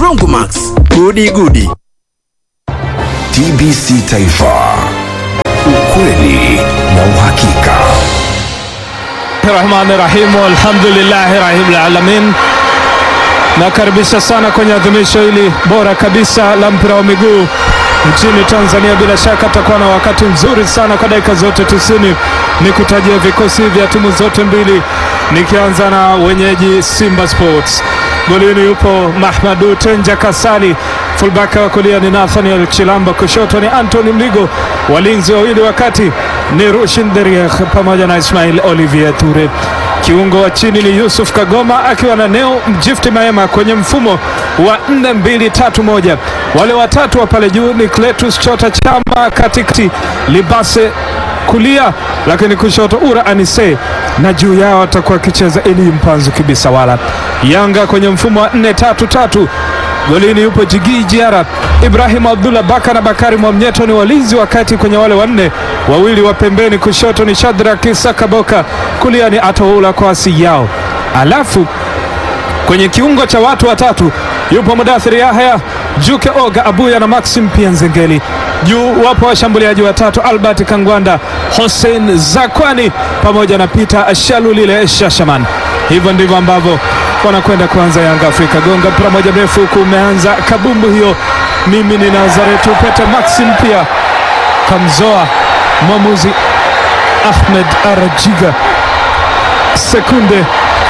Broncomax, gudi gudi. TBC Taifa, ukweli na uhakika. Rahmani Rahim, alhamdulillahi rabbil alamin. Nakaribisha sana kwenye adhimisho hili bora kabisa la mpira wa miguu nchini Tanzania. Bila shaka atakuwa na wakati mzuri sana kwa dakika zote tisini. Ni kutajia vikosi vya timu zote mbili, nikianza na wenyeji Simba Sports. Golini yupo Mahmadu Tenja Kasali, fullback wa kulia ni Nathaniel Chilamba, kushoto ni Anthony Mligo, walinzi wawili wakati ni Rushin Deriekh pamoja na Ismail Olivier Ture. Kiungo wa chini ni Yusuf Kagoma akiwa na Neo Mjifti Maema kwenye mfumo wa 4-2-3-1. Wale watatu wa pale juu ni Cletus Chota Chama, katikati Libase kulia, lakini kushoto Ura Anise, na juu yao atakuwa akicheza Eli Mpanzu Kibisawala. Yanga kwenye mfumo wa 4-3-3 golini yupo Jigi Jiara, Ibrahim Abdullah Baka na Bakari Mwamnyeto ni walinzi wakati kwenye wale wanne, wawili wa pembeni, kushoto ni Shadrack Sakaboka, kulia ni Atoula Kwasi yao. Alafu kwenye kiungo cha watu watatu yupo Mudathiri Yahya, Juke Oga Abuya na Maxim pia Nzengeli. Juu wapo washambuliaji watatu Albert Kangwanda, Hussein Zakwani pamoja na Peter Shalulile Shashaman. Hivyo ndivyo ambavyo wanakwenda kuanza Yanga Afrika. Gonga mpira moja mrefu huku umeanza kabumbu hiyo. Mimi ni Nazaretu Pete Maxim pia kamzoa mwamuzi Ahmed Arajiga sekunde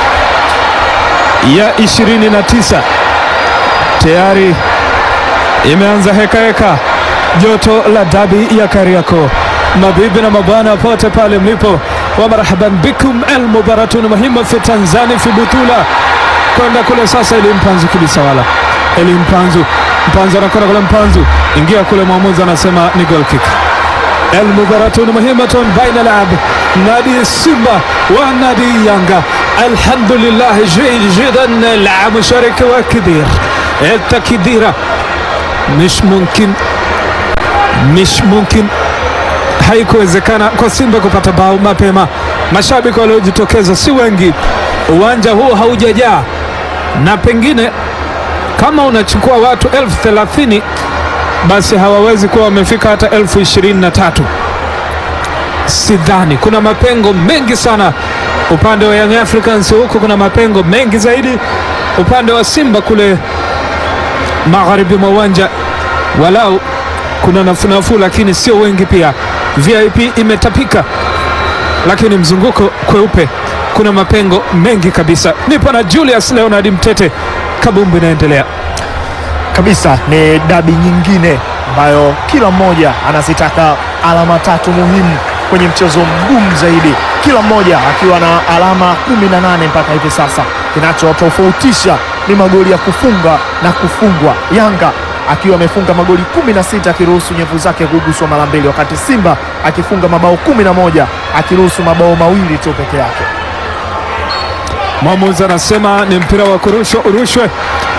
ya 29 tayari imeanza heka heka, joto la dabi ya Kariakoo. Mabibi na mabwana pote pale mlipo, wa marhaban bikum el mubaratun muhimu fi Tanzania fi butula kwenda kule sasa. Eli Mpanzu Kibisawala, Eli Mpanzu, Mpanzu anakwenda kule, Mpanzu ingia kule, mwamuzi anasema ni goal kick. El mubaratun muhimatun baina lab nadi Simba wa nadi Yanga. Alhamdulillah جيد جدا لاعب مشارك وكبير التكديرة مش ممكن مش ممكن haikuwezekana kwa Simba kupata bao mapema. Mashabiki waliojitokeza si wengi, uwanja huu haujajaa, na pengine kama unachukua watu elfu thelathini basi hawawezi kuwa wamefika hata elfu ishirini na tatu. Sidhani, kuna mapengo mengi sana upande wa Young Africans, huku kuna mapengo mengi zaidi upande wa Simba kule magharibi mwa uwanja, walau kuna nafuu nafuu, lakini sio wengi pia. VIP imetapika, lakini mzunguko kweupe, kuna mapengo mengi kabisa. Nipo na Julius Leonard Mtete, kabumbu inaendelea kabisa. Ni dabi nyingine ambayo kila mmoja anazitaka alama tatu muhimu kwenye mchezo mgumu zaidi, kila mmoja akiwa na alama 18 mpaka hivi sasa. Kinachotofautisha ni magoli ya kufunga na kufungwa. Yanga akiwa amefunga magoli 16 akiruhusu nyevu zake kuguswa mara mbili, wakati Simba akifunga mabao 11 akiruhusu mabao mawili tu peke yake. Mwamuzi anasema ni mpira wa kurushwa urushwe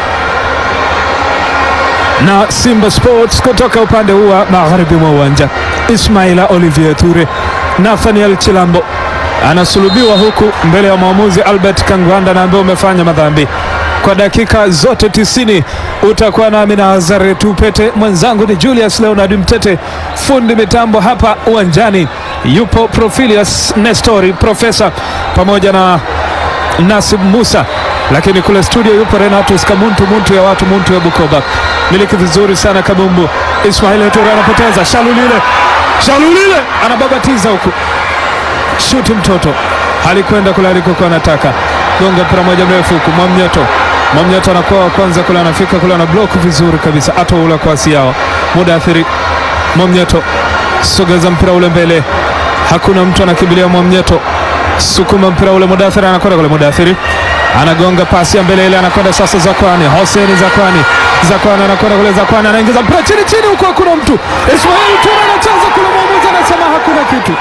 na Simba Sports kutoka upande huu wa magharibi mwa uwanja. Ismaila Olivier Ture, Nathaniel Chilambo anasulubiwa huku mbele ya mwamuzi Albert Kangwanda na ambaye umefanya madhambi kwa dakika zote tisini. Utakuwa nami na Azare Tupete, mwenzangu ni Julius Leonard Mtete, fundi mitambo hapa uwanjani yupo Profilius Nestori Profesa pamoja na Nasib Musa, lakini kule studio yupo Renatus Kamuntu Muntu ya watu Muntu ya Bukoba. Miliki vizuri sana kabumbu. Ismail Ture anapoteza, Shalulile Shalulile anababatiza huku, shuti mtoto alikwenda kule alikokuwa anataka. Gonga mpira moja mrefu huku, Mwamnyeto Mwamnyeto anakuwa wa kwanza kule, anafika kule, ana block vizuri kabisa, atoula kwasi yao Mudathiri Mwamnyeto sogeza mpira ule mbele, hakuna mtu anakimbilia Mwamnyeto, sukuma mpira ule, Mudathiri anakwenda kule, Mudathiri anagonga pasi ya mbele ile, anakwenda sasa Zakwani, Hoseni Zakwani, Zakwani anakwenda kule, Zakwani anaingiza mpira chini chini, huko hakuna mtu. Ismail Ture anacheza kule, mwamuzi anasema hakuna kitu,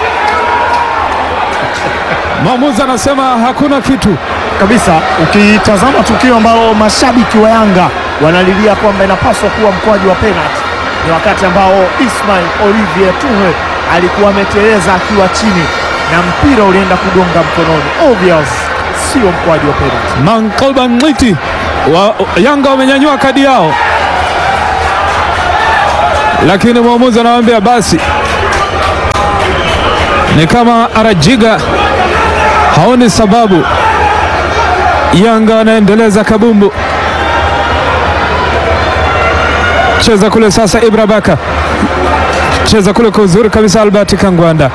mwamuzi anasema hakuna kitu kabisa. Ukitazama tukio ambalo mashabiki wa Yanga wanalilia kwamba inapaswa kuwa mkwaju wa penalti, ni wakati ambao Ismail Olivier Ture alikuwa ameteleza akiwa chini na mpira ulienda kugonga mkononi. Obvious sio mkwaju wa penalty. Mankolban Ngiti wa Yanga wamenyanyua kadi yao, lakini mwamuzi anawaambia basi. Ni kama Arajiga haoni sababu. Yanga wanaendeleza kabumbu, cheza kule sasa. Ibra Baka cheza kule kwa uzuri kabisa. Albert Kangwanda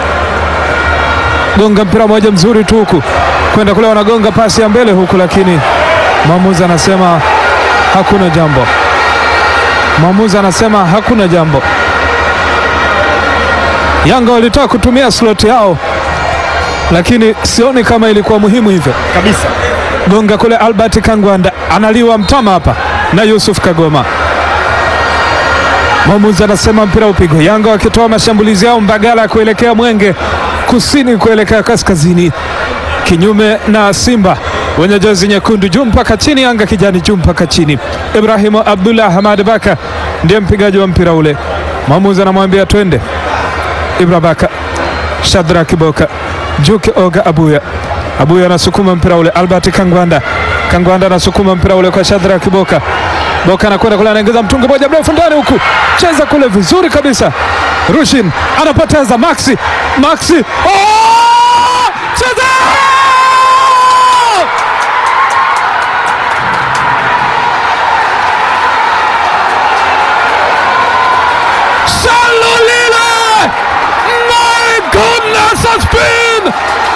gonga mpira moja mzuri tu huku kwenda kule, wanagonga pasi ya mbele huku, lakini mwamuzi anasema hakuna jambo. Mwamuzi anasema hakuna jambo. Yanga walitaka kutumia slot yao, lakini sioni kama ilikuwa muhimu hivyo Kabisa. gonga kule. Albert Kangwanda analiwa mtama hapa na Yusuf Kagoma. Mwamuzi anasema mpira upigwe. Yanga wakitoa mashambulizi yao Mbagala kuelekea Mwenge, kusini kuelekea kaskazini, kinyume na Simba wenye jezi nyekundu juu mpaka chini, Yanga kijani juu mpaka chini. Ibrahimu Abdullah Hamad Baka ndiye mpigaji wa mpira ule. Mwamuzi anamwambia twende. Ibra Baka, Shadra Kiboka, Juke Oga Abuya Abuya anasukuma mpira ule. Albert Kangwanda, Kangwanda anasukuma mpira ule kwa Shadra Kiboka. Boka anakwenda kule, anaingiza mtungi moja mrefu ndani huku, cheza kule vizuri kabisa. Rushin anapoteza, Maxi, Maxi, oh! cheza Salulile! My goodness, has been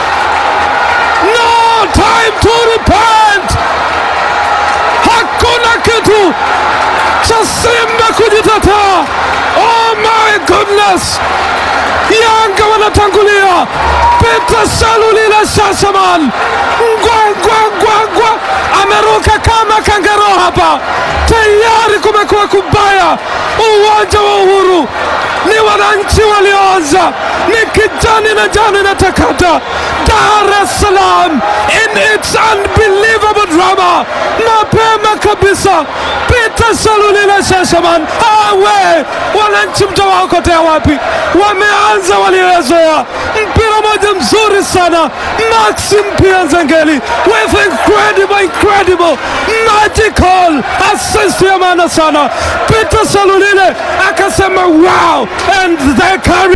no time to repent. Hakuna kitu cha Simba kujitetea. Oh my goodness, Yanga wanatangulia. Peter Salulile Shasaman ngwangwangwangwa ameruka kama kangaro hapa, tayari kumekuwa kubaya. Uwanja wa Uhuru ni wananchi walioanza, ni kijani na njano inatakata. Dar es Salaam in its unbelievable drama, mapema kabisa. Peter Salulile Shashaman, awe wananchi mtawaokotea wapi? Wameanza waliozoea, mpira moja mzuri sana, Maxim Pia Nzengeli with incredible, incredible magical assist ya maana sana. Peter Salulile akasema wow and they carry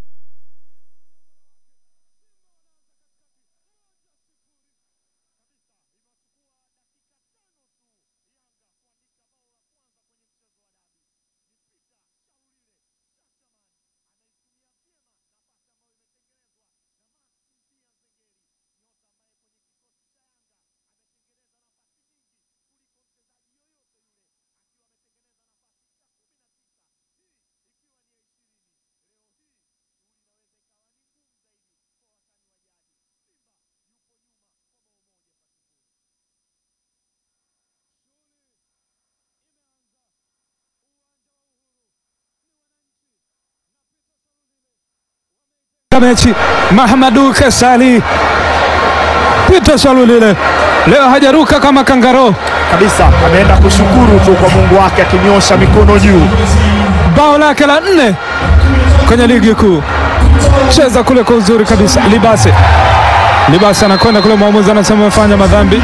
mechi Mahamadu Kasali Peter Salulile leo hajaruka kama kangaro. Kabisa. Ameenda kushukuru tu kwa Mungu wake akinyosha mikono juu. bao lake la nne kwenye ligi kuu. Cheza kule kwa uzuri kabisa. Libase, Libase anakwenda kule, mwamuzi anasema amefanya madhambi.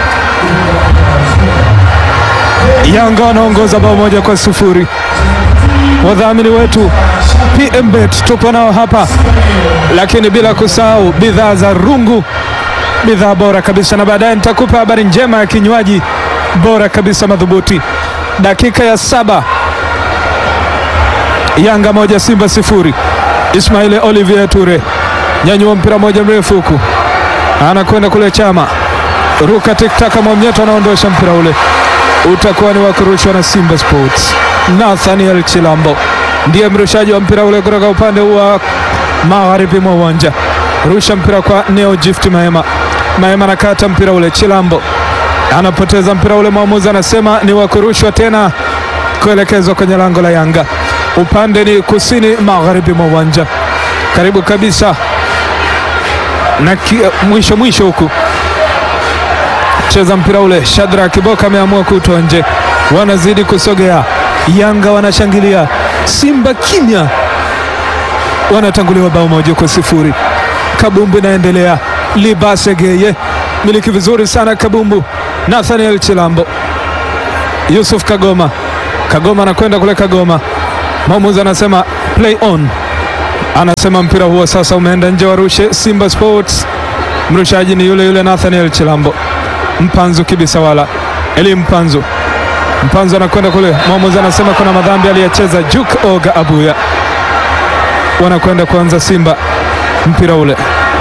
Yanga wanaongoza bao moja kwa sufuri. Wadhamini wetu PMBet tupo nao hapa, lakini bila kusahau bidhaa za Rungu, bidhaa bora kabisa, na baadaye nitakupa habari njema ya kinywaji bora kabisa madhubuti. Dakika ya saba Yanga moja Simba sifuri. Ismail Olivier Ture nyanyua mpira moja mrefu huku, anakwenda kule Chama, ruka tiktaka, Mwamnyeto anaondosha mpira ule, utakuwa ni wa kurushwa na Simba Sports. Nathaniel Chilambo ndiye mrushaji wa mpira ule kutoka upande wa magharibi mwa uwanja, rusha mpira kwa Neo Gift Mahema. Mahema anakata mpira ule, Chilambo anapoteza mpira ule, mwamuzi anasema ni wa kurushwa tena kuelekezwa kwenye lango la Yanga. Upande ni kusini magharibi mwa uwanja, karibu kabisa na ki, mwisho mwisho huku cheza mpira ule. Shadra Kiboka ameamua kutoa nje, wanazidi kusogea. Yanga wanashangilia, Simba kimya, wanatanguliwa bao moja kwa sifuri. Kabumbu inaendelea, Libase Geye miliki vizuri sana kabumbu. Nathaniel Chilambo, Yusuf Kagoma, Kagoma anakwenda kule Kagoma, mwamuzi anasema play on, anasema mpira huo sasa umeenda nje, warushe Simba Sports. Mrushaji ni yule yule Nathaniel Chilambo, Mpanzu Kibisawala, Eli Mpanzu, Mpanzu anakwenda kule, mwamuzi anasema kuna madhambi aliyecheza Juk Oga Abuya, wanakwenda kuanza Simba mpira ule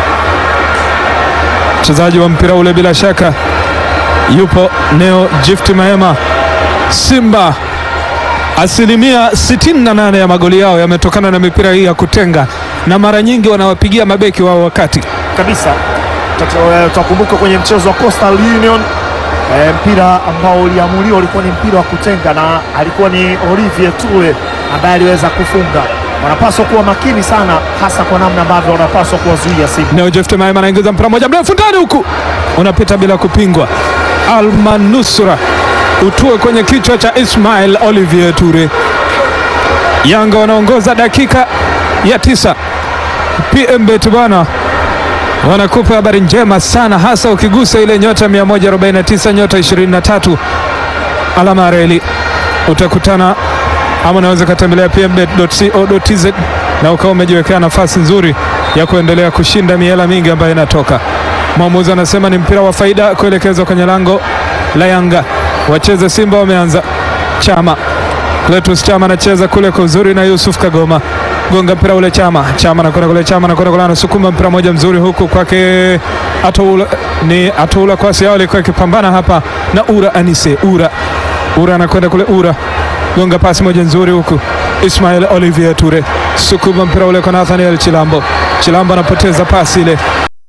mchezaji wa mpira ule bila shaka yupo Neo Gift Mahema. Simba asilimia 68 ya magoli yao yametokana na mipira hii ya kutenga, na mara nyingi wanawapigia mabeki wao wakati kabisa. Tutakumbuka kwenye mchezo wa Coastal Union e, mpira ambao uliamuliwa ulikuwa ni mpira wa kutenga na alikuwa ni Olivier Tule ambaye aliweza kufunga. Wanapaswa kuwa makini sana, hasa kwa namna ambavyo wanapaswa kuwazuia Simba. Neo Gift Mahema anaingiza mpira moja mrefu ndani, huku unapita bila kupingwa. Almanusra utue kwenye kichwa cha Ismail Olivier Ture. Yanga wanaongoza dakika ya tisa. PMbet bwana wanakupa habari njema sana, hasa ukigusa ile nyota 149 nyota 23 alama ya reli, utakutana ama unaweza ukatembelea pmbet.co.tz na ukawa umejiwekea nafasi nzuri ya kuendelea kushinda miela mingi ambayo inatoka. Mwamuzi anasema ni mpira wa faida kuelekezwa kwenye lango la Yanga. Wacheze Simba wameanza. Chama Cletus Chama anacheza kule kwa uzuri na Yusuf Kagoma, gonga mpira ule. Chama Chama anakwenda kule, Chama anakwenda kule, anasukuma mpira moja mzuri huku kwake Atoula, ni Atoula kwasi yao alikuwa akipambana hapa na Ura Anise. Ura Ura anakwenda kule, Ura gonga pasi moja nzuri huku Ismail Olivier Ture sukuma mpira ule kwa Nathaniel Chilambo. Chilambo anapoteza pasi ile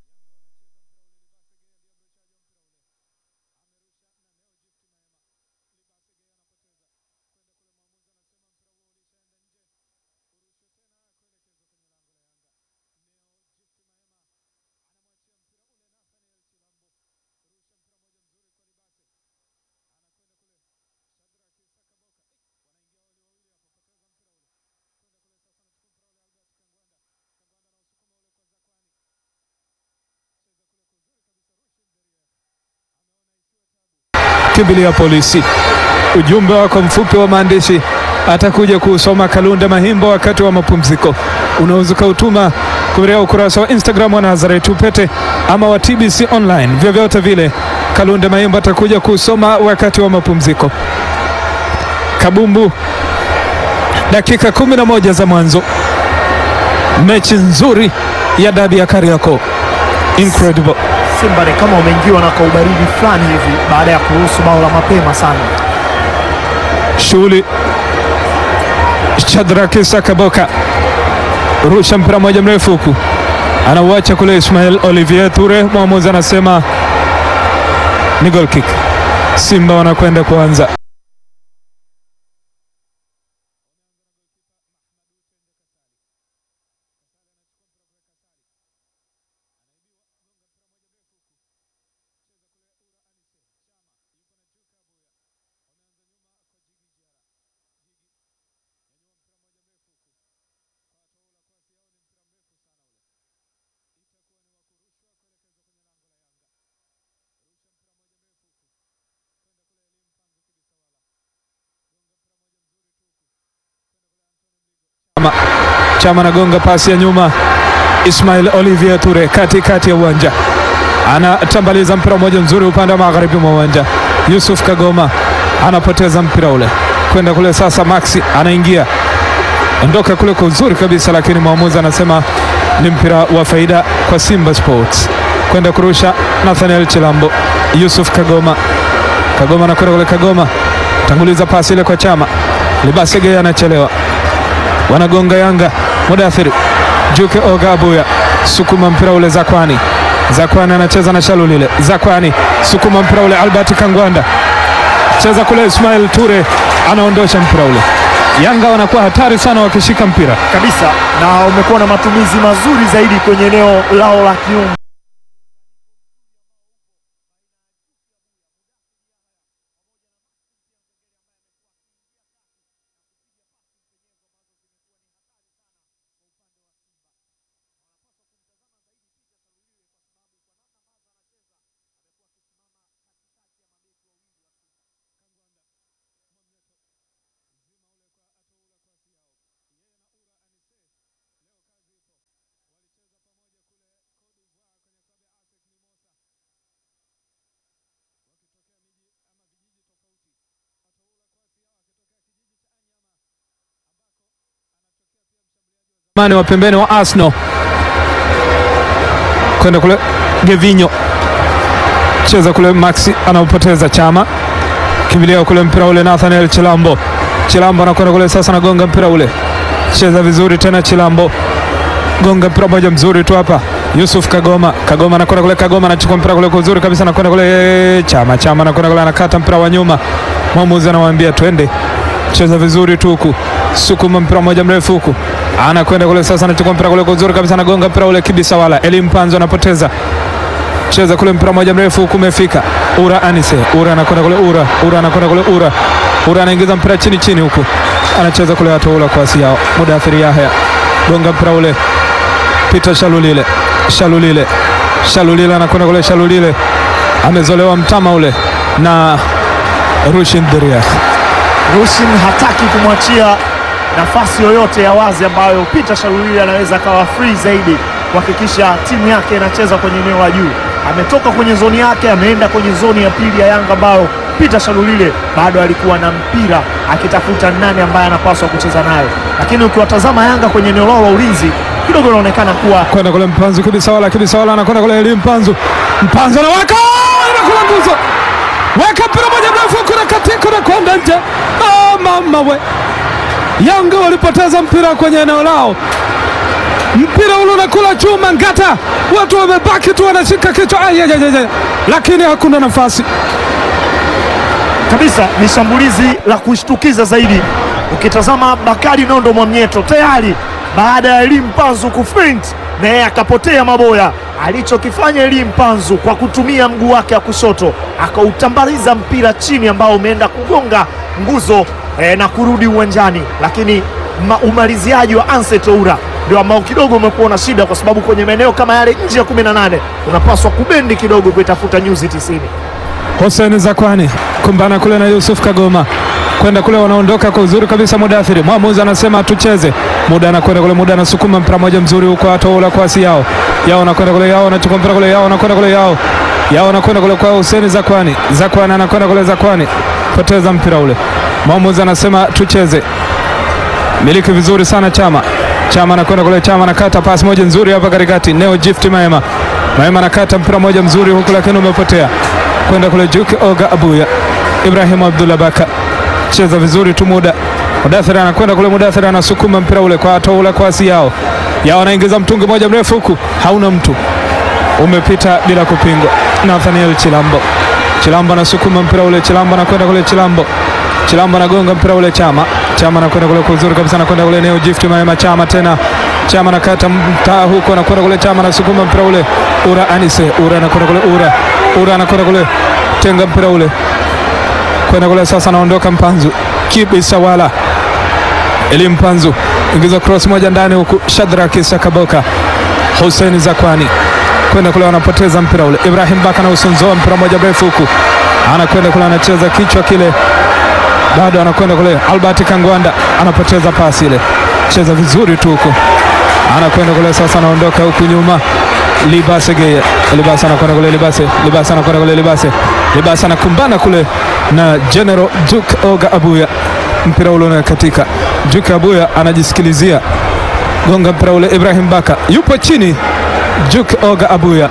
kimbilia polisi. Ujumbe wako mfupi wa maandishi atakuja kuusoma Kalunde Mahimbo wakati wa mapumziko. Unaweza ukautuma kupitia ukurasa wa Instagram wa Nazareth Upete ama wa TBC Online, vyovyote vile Kalunde Mahimbo atakuja kuusoma wakati wa mapumziko. Kabumbu, dakika kumi na moja za mwanzo, mechi nzuri ya dabi ya Kariakoo. Incredible. Simba ni kama wameingiwa na kaubaridi fulani hivi baada ya kuruhusu bao la mapema sana. Shughuli Shadraki Sakaboka rusha mpira moja mrefu huku anauacha kule Ismail Olivier Ture. Mwamuzi anasema ni goal kick. Simba wanakwenda kuanza. Chama, Chama anagonga pasi ya nyuma. Ismail Olivier Ture katikati ya uwanja anatambaliza mpira mmoja mzuri upande wa magharibi mwa uwanja. Yusuf Kagoma anapoteza mpira ule kwenda kule. Sasa Maxi anaingia ondoka kule kwa uzuri kabisa, lakini mwamuzi anasema ni mpira wa faida kwa Simba Sports. Kwenda kurusha Nathaniel Chilambo, Yusuf Kagoma, Kagoma anakwenda kule, Kagoma tanguliza pasi ile kwa Chama, Libasege anachelewa wanagonga Yanga. Mudathiri Juke Oga Abuya sukuma mpira ule, Zakwani Zakwani anacheza na Shalulile, Zakwani sukuma mpira ule, Albert Kangwanda cheza kule, Ismail Ture anaondosha mpira ule. Yanga wanakuwa hatari sana wakishika mpira kabisa, na wamekuwa na matumizi mazuri zaidi kwenye eneo lao la kiungo. mani wa pembeni wa Arsenal kwenda kule Gevinho cheza kule Maxi anaupoteza Chama kimbilia kule mpira ule Nathaniel Chilambo Chilambo anakwenda kule sasa, nagonga mpira ule, cheza vizuri tena Chilambo, gonga mpira moja mzuri tu hapa. Yusuf Kagoma, Kagoma anakwenda kule, Kagoma anachukua mpira kule kwa uzuri kabisa, anakwenda kule Chama, Chama anakwenda kule, anakata mpira wa nyuma, mwamuzi anamwambia twende, cheza vizuri tu huku, sukuma mpira moja mrefu huku, anakwenda kule sasa, anachukua mpira kule kwa uzuri kabisa, anagonga mpira ule kibisa, wala Eli Mpanzo anapoteza cheza kule mpira moja mrefu huku, umefika Ura Anise, Ura anakwenda kule, Ura Ura anakwenda kule, Ura Ura anaingiza mpira chini chini huku, anacheza kule watu ula kwasi yao, Mudathiri Yahya gonga mpira ule, Peter Shalulile, Shalulile, Shalulile anakwenda kule, Shalulile amezolewa mtama ule na Rushin Deriah. Rushin hataki kumwachia nafasi yoyote ya wazi ambayo Peter Shalulile anaweza akawa free zaidi kuhakikisha timu yake inacheza kwenye eneo la juu. Ametoka kwenye zoni yake, ameenda kwenye zoni ya pili ya Yanga ambayo Peter Shalulile bado alikuwa na mpira akitafuta nani ambaye anapaswa kucheza nayo, lakini ukiwatazama Yanga kwenye eneo lao la ulinzi kidogo inaonekana kuwa kwenda kule Mpanzu kibisawala kibisawala anakwenda kule Eli Mpanzu Mpanzu anaweka anakula nguzo weka mpira moja mrefu kuna katika na kwenda nje. Oh, mama we, Yanga walipoteza mpira kwenye eneo lao, mpira ule unakula chuma ngata, watu wamebaki tu wanashika kichwa, Ai, ai, ai, ai. lakini hakuna nafasi. kabisa ni shambulizi la kushtukiza zaidi. Ukitazama Bakari Nondo Mwamnyeto tayari baada ya Elie Mpanzu kufint na yeye akapotea maboya. Alichokifanya Elie Mpanzu kwa kutumia mguu wake wa kushoto akautambaliza mpira chini ambao umeenda kugonga nguzo eh, na kurudi uwanjani, lakini ma, umaliziaji wa Anse Toura ndio ambao kidogo umekuwa na shida, kwa sababu kwenye maeneo kama yale nje ya 18 unapaswa kubendi kidogo kuitafuta nyuzi 90. Hussein Zakwani kumbana kule na Yusuf Kagoma kwenda kule, wanaondoka kwa uzuri kabisa. Mudathiri mwamuzi anasema tucheze. Muda anakwenda kule, muda anasukuma mpira moja mzuri huko, atoula kwasi yao yao, anakwenda kule yao, anachukua mpira kule yao, anakwenda kule yao yao, anakwenda kule kwa Hussein Zakwani, Zakwani anakwenda kule, Zakwani poteza mpira ule, mwamuzi anasema tucheze. Miliki vizuri sana Chama, Chama anakwenda kule, Chama anakata pasi moja nzuri hapa katikati, Neo Gift Maema, Maema anakata mpira moja mzuri huku, lakini umepotea kwenda kule Juki Oga Abuya, Ibrahim Abdullah Baka cheza vizuri tu, muda Mudathiri anakwenda kule, Mudathiri anasukuma mpira ule kwa toula kwasi yao yao, anaingiza mtungi moja mrefu huku, hauna mtu, umepita bila kupingwa. Nathaniel Chilambo, Chilambo anasukuma mpira ule, Chilambo anakwenda kule, Chilambo Chilambo anagonga mpira ule, Chama Chama anakwenda kule kwa uzuri kabisa, anakwenda kule Neo Gift Maema, Chama tena Chama anakata mtaa huko, anakwenda kule, Chama anasukuma mpira ule, Ura Anise, Ura anakwenda kule, Ura Ura anakwenda kule, tenga mpira ule kwenda kule, sasa anaondoka Mpanzu kibisa wala Eli Mpanzu ingiza cross moja ndani huku, Shadraki Sakaboka Hussein Zakwani kwenda kule, wanapoteza mpira ule. Ibrahim Baka na usunzoa mpira moja mrefu huku, anakwenda kule, anacheza kichwa kile, bado anakwenda kule. Albert Kangwanda anapoteza pasi ile, cheza vizuri tu huku, anakwenda kule, sasa anaondoka huku nyuma Libase Geye, Libase anakwenda kule, Libase Libase anakwenda kule, Libase Libase anakumbana kule na General Duke Oga Abuya, mpira ule unakatika. Duke Abuya anajisikilizia gonga mpira ule, Ibrahim Baka yupo chini, Duke Oga Abuya.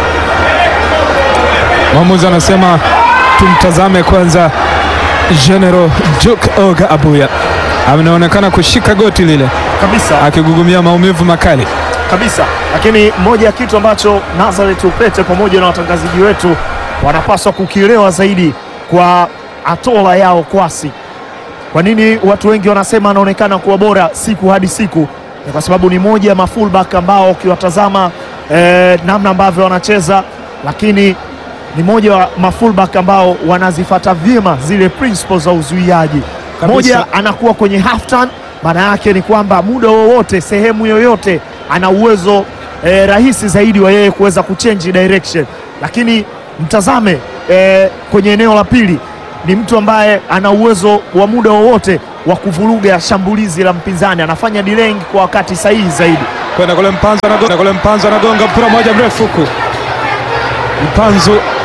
Mwamuzi anasema tumtazame kwanza General Duke Oga Abuya, anaonekana kushika goti lile kabisa akigugumia maumivu makali. kabisa, lakini moja ya kitu ambacho Nazareth Upete pamoja na watangazaji wetu wanapaswa kukielewa zaidi kwa Atola yao Kwasi. Kwa nini watu wengi wanasema anaonekana kuwa bora siku hadi siku? Ni kwa sababu ni moja ya mafullback ambao ukiwatazama eh, namna ambavyo wanacheza, lakini ni moja wa mafullback ambao wanazifata vyema zile principles za uzuiaji. Kabisa. Moja anakuwa kwenye half turn, maana yake ni kwamba muda wowote, sehemu yoyote, ana uwezo eh, rahisi zaidi wa yeye kuweza kuchange direction, lakini mtazame eh, kwenye eneo la pili ni mtu ambaye ana uwezo wa muda wowote wa kuvuruga shambulizi la mpinzani, anafanya delaying kwa wakati sahihi zaidi. kwenda kule Mpanzu anagonga kule Mpanzu anagonga mpira moja mrefu huku. Mpanzu